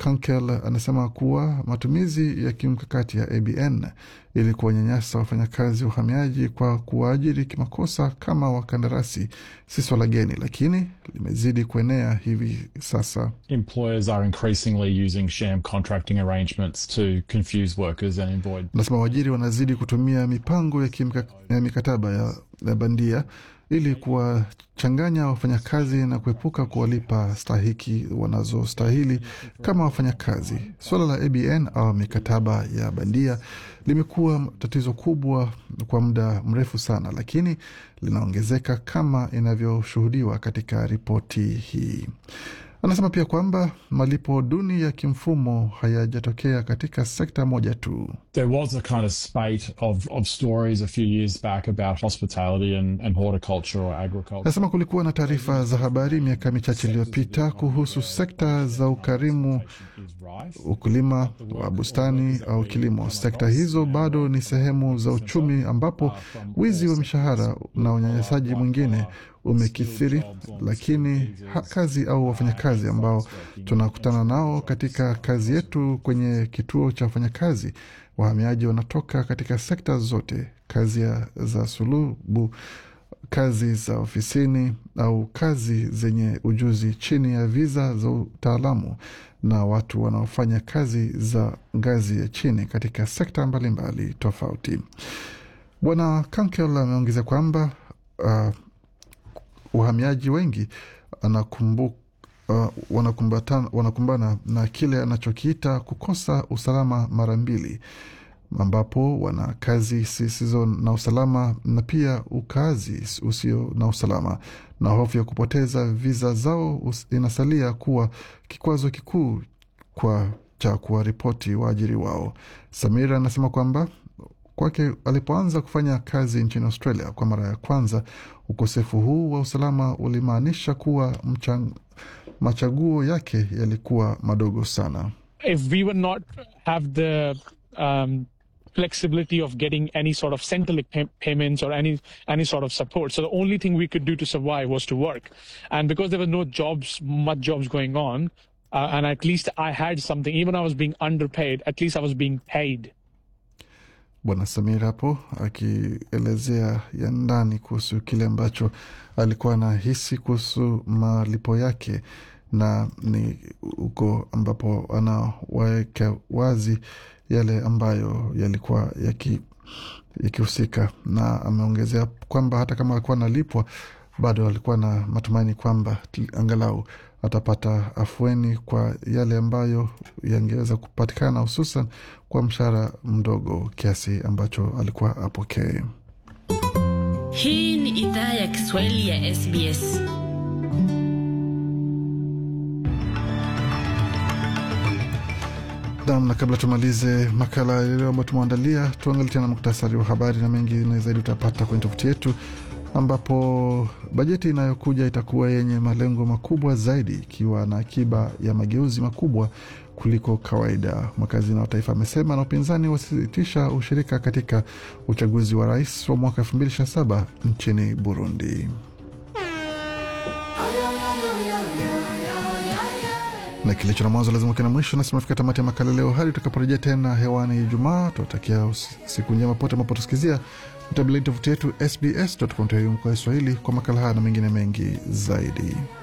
Kunkel anasema kuwa matumizi ya kimkakati ya ABN ili kuwanyanyasa wafanyakazi wa uhamiaji kwa kuwaajiri kimakosa kama wakandarasi si swala geni, lakini limezidi kuenea hivi sasa. Employers are increasingly using sham contracting arrangements to confuse workers and avoid. Anasema waajiri wanazidi kutumia mipango ya, kimka, ya mikataba ya, ya bandia ili kuwachanganya wafanyakazi na kuepuka kuwalipa stahiki wanazostahili kama wafanyakazi. Suala la ABN au mikataba ya bandia limekuwa tatizo kubwa kwa muda mrefu sana, lakini linaongezeka kama inavyoshuhudiwa katika ripoti hii. Anasema pia kwamba malipo duni ya kimfumo hayajatokea katika sekta moja tu. There was a kind of spate of, of stories a few years back about hospitality and, and horticulture or agriculture. Anasema kulikuwa na taarifa za habari miaka michache iliyopita kuhusu sekta za ukarimu, ukulima wa bustani au kilimo. Sekta hizo bado ni sehemu za uchumi ambapo wizi wa mishahara na unyanyasaji mwingine umekithiri, lakini ha, kazi au wafanyakazi ambao tunakutana nao katika kazi yetu kwenye kituo cha wafanyakazi wahamiaji wanatoka katika sekta zote, kazi ya, za sulubu, kazi za ofisini au kazi zenye ujuzi chini ya viza za utaalamu na watu wanaofanya kazi za ngazi ya chini katika sekta mbalimbali mbali tofauti. Bwana Kankel ameongeza kwamba uh, wahamiaji wengi anakumbuka Uh, wanakumbana na kile anachokiita kukosa usalama mara mbili, ambapo wana kazi zisizo na usalama na pia ukazi usio na usalama, na hofu ya kupoteza viza zao inasalia kuwa kikwazo kikuu kwa cha kuwaripoti waajiri wao. Samira anasema kwamba kwake alipoanza kufanya kazi nchini Australia kwa mara ya kwanza, ukosefu huu wa usalama ulimaanisha kuwa mchang, machaguo yake yalikuwa madogo sana. If we would not have the um, flexibility of getting any sort of central pay payments or any any sort of support, so the only thing we could do to survive was to work, and because there was no jobs, much jobs going on, uh, and at least I had something. Even I was being underpaid, at least I was being paid. Bwana Samir hapo akielezea ya ndani kuhusu kile ambacho alikuwa anahisi kuhusu malipo yake, na ni huko ambapo anawaweka wazi yale ambayo yalikuwa yakihusika, yaki na ameongezea kwamba hata kama alikuwa analipwa bado alikuwa na matumaini kwamba angalau atapata afueni kwa yale ambayo yangeweza kupatikana, hususan kwa mshahara mdogo kiasi ambacho alikuwa apokee. Hii ni idhaa ya Kiswahili ya SBS. Nam, na kabla tumalize makala ya leo ambayo tumeandalia, tuangalie tena muktasari wa habari na mengine zaidi utapata kwenye tovuti yetu ambapo bajeti inayokuja itakuwa yenye malengo makubwa zaidi ikiwa na akiba ya mageuzi makubwa kuliko kawaida, mwakazina wa taifa amesema, na upinzani wasitisha ushirika katika uchaguzi wa rais wa mwaka 2027 nchini Burundi. na kilicho na mwanzo lazima kina mwisho. Nasi tunafika tamati ya makala leo, hadi tutakaporejea tena hewani Ijumaa. Tunatakia siku njema pote mapotusikizia. Mtembeleni tovuti yetu sbs.com.au kwa Kiswahili kwa makala haya na mengine mengi zaidi.